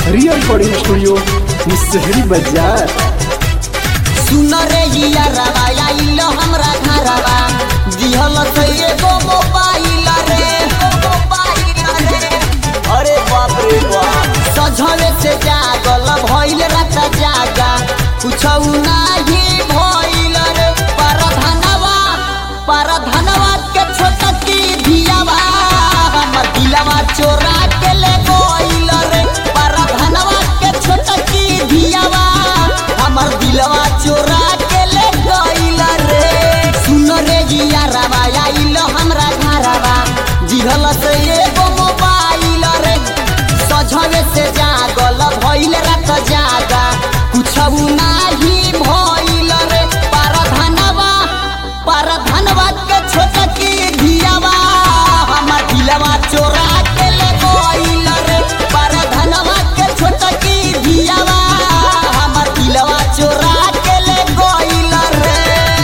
real recording studio Musahari बाजार सुन रे हिया रवा आइल हमरा घरवा दिहल से एगो मोबाइल रे मोबाइल रे अरे बाप रे बाप सझवे से जागल भइल रात जागा कुछौ नाही भइल रे पर धनवा पर धनवा के छोटकी धियावा हमर दिलवा चोरा के ले गइल रे पर धनवा के छोटकी धियावा हमर दिलवा चोरा के ले गइल रे सुन रे जिया रवा आइल हमरा घरवा जिहल से एगो मोबाइल रे सझवे से जागल भइल रात जागा कुछौ नाही भइल रे पर धनवा पर धनवा के छोटकी धियावा हमर दिलवा चोरा के ले गइल रे पर धनवा के छोटकी धियावा हमर दिलवा चोरा के ले गइल रे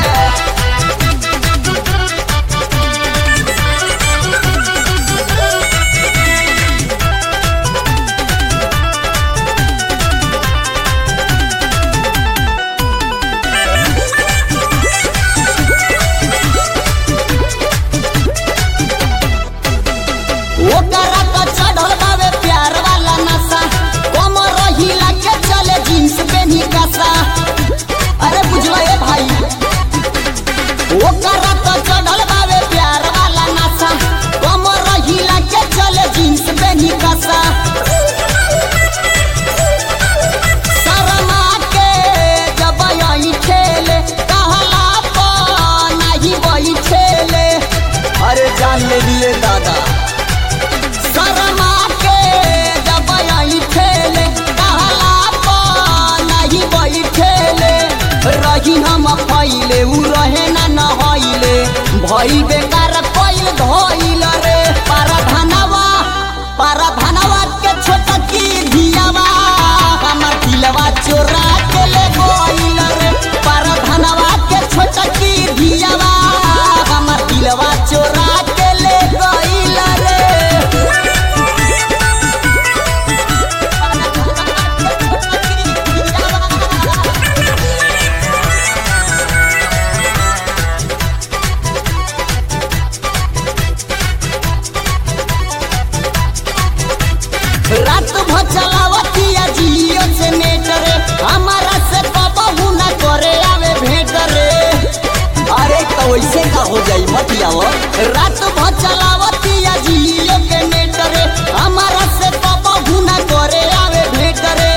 ओकरा तो चढ़ल बावे प्यार वाला नशा कम रहिला के चले जींस पेनी कसा अरे बुझलो ए भाई ओकरा तो चढ़ल बावे प्यार वाला नशा कम रहिला के चले जींस पेनी कसा शर्मा के जब आई खेले कहला पा नहीं वही खेले अरे जान ले लिए दादा शर्मा के जब आई खेले कहला पा नहीं वही खेले रही हम फैले उ रहे ना नहैले भइल बेकार पैल धइल रे पर धनवा पर धनवा के छोटकी धियावा हमर दिलवा चोरा के ले गइल रे पर धनवा के छोटकी धियावा हमर दिलवा चोरा के ले गइल रे रात भर चलावतिया जियो से नेट रे हमारा से कबहू ना करे आवे भेंट रे अरे तो वैसे का हो जाई मत आओ रात भर चलावतिया जियो के नेट रे हमारा से कबहू ना करे आवे भेंट रे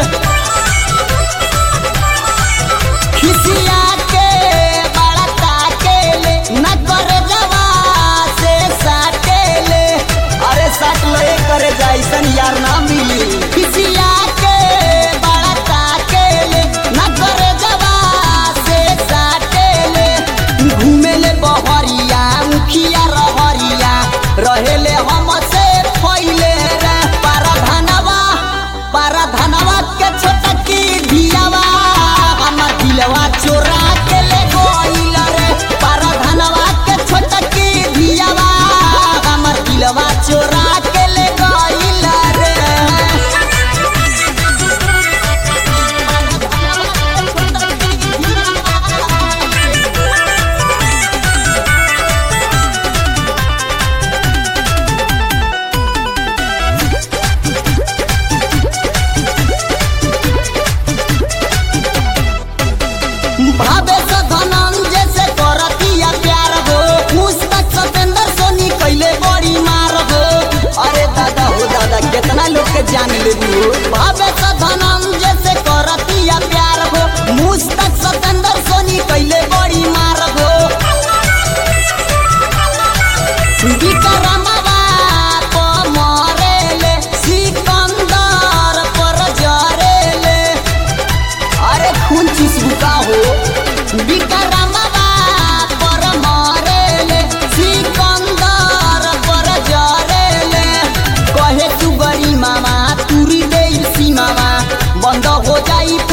खिसिया के बड़ा ताकेले न करे जवा से साटेले अरे साट लो ये करे जैसन यार ना मिली खिसिया के बड़ा ताकेले न करे जवा से साटेले घूमेले बहरिया मुखिया रहरिया रहेले हम से फैले रे पर धनवा पर धनवा के छोटकी धियावा हमर दिलवा चोरा के ले गइल रे पर धनवा के छोटकी धियावा हमर दिलवा चोरा के ले गइल रे भावे से धनंजय से करतिया प्यार हो मुस्तक सतेंद्र सोनी कैले बड़ी मार हो अरे दादा हो दादा कितना लोग के जान लेबू भावे से धनंजय से करतिया प्यार हो मुस्तक सतेंद्र सोनी कैले बड़ी मार हो विक्रमवा प मरेले सिकंदर पर जरेले अरे खून चुसबुका हो विक्रमवा पर मरेले सिकंदर पर जरेले कहे तू गरी मामा तुरी दे सीमावा बंद हो जाई